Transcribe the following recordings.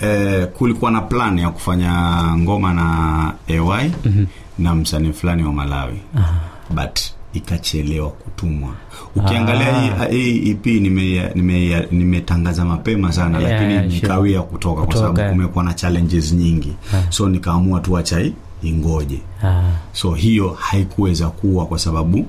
eh, kulikuwa na plan ya kufanya ngoma na ay mm-hmm. na msanii fulani wa malawi but ikachelewa kutumwa ukiangalia Ah. hii hii ep nimetangaza nime, nimetangaza mapema sana Yeah, lakini yeah, sure. nikawia kutoka kwa Kutoka. sababu kumekuwa na challenges nyingi so nikaamua tu acha hii ingoje Ah. so hiyo haikuweza kuwa kwa sababu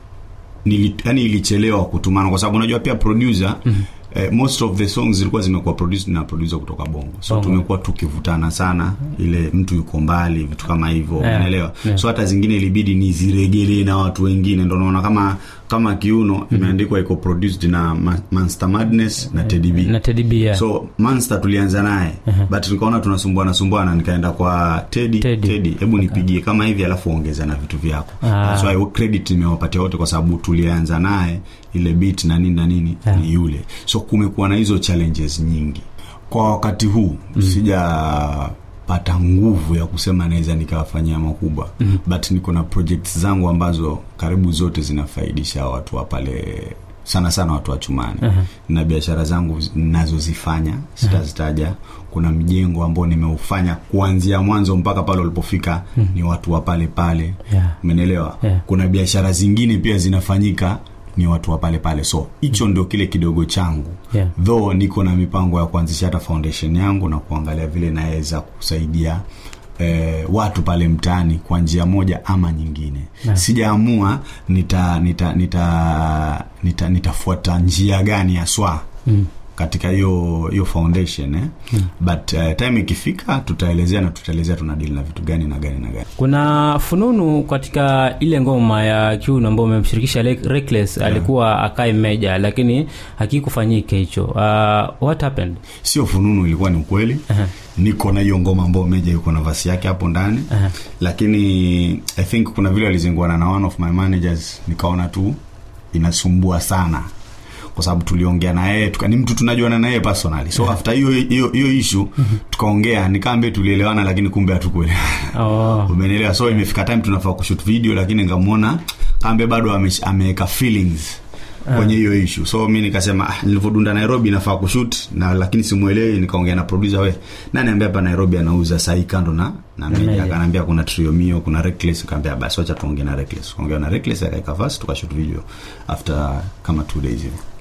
nili, yani ilichelewa kutumana kwa sababu unajua pia producer mm-hmm. Eh, most of the songs zilikuwa zimekuwa produced na producer kutoka bongo so Bongo. tumekuwa tukivutana sana ile mtu yuko mbali vitu kama hivyo Yeah, unaelewa yeah. so hata zingine ilibidi niziregelee na watu wengine ndo naona kama kama kiuno imeandikwa iko produced na Ma- Monster Madness na Teddy B na Teddy B, yeah. so Monster tulianza naye but nikaona tunasumbuana sumbuana nikaenda kwa Teddy Teddy. Teddy hebu nipigie kama hivi alafu ongeza na vitu vyako Ah. That's why credit nimewapatia wote kwa sababu tulianza naye ile beat na nini na nini Yeah. ni yule so kumekuwa na hizo challenges nyingi kwa wakati huu mm. sijapata nguvu ya kusema naweza nikawafanyia makubwa mm. but niko na projects zangu ambazo karibu zote zinafaidisha watu wa pale sana sana watu wa chumani uh-huh. na biashara zangu nazozifanya sitazitaja kuna mjengo ambao nimeufanya kuanzia mwanzo mpaka pale ulipofika mm. ni watu wa pale pale Yeah. umenielewa Yeah. kuna biashara zingine pia zinafanyika ni watu wa pale pale so hicho ndio kile kidogo changu Yeah. though niko na mipango ya kuanzisha hata foundation yangu na kuangalia vile naweza kusaidia eh, watu pale mtaani kwa njia moja ama nyingine Yeah. sijaamua nita nita nita nita nitafuata njia gani haswa Mm. katika hiyo hiyo foundation eh? mm. but uh, time ikifika tutaelezea na tutaelezea tunadili na vitu gani na gani na gani kuna fununu katika ile ngoma ya kiuno ambayo umemshirikisha Le- Reckless alikuwa akae meja lakini hakikufanyika hicho uh, what happened sio fununu ilikuwa ni ukweli Aha. niko na hiyo ngoma ambao meja yuko na vasi yake hapo ndani Aha. lakini i think kuna vile alizinguana na one of my managers nikaona tu inasumbua sana kwa sababu tuliongea na yeye tuka- ni mtu tunajuana na yeye personally so after hiyo hiyo hiyo issue tukaongea nikaambia tulielewana lakini kumbe hatukuelewana oh. umenielewa so imefika time tunafaa kushoot video lakini nikamwona kambe bado ame- ameweka feelings kwenye hiyo issue so mi nikasema ah, nilivyodunda nairobi nafaa kushoot na lakini simuelewi nikaongea na producer we nani ambaye hapa nairobi anauza sahii kando na na meja meja. akaniambia kuna triomio kuna reckless nikaambia basi wacha tuongee na reckless tukaongea na reckless akaeka verse tukashoot video after kama two days hivi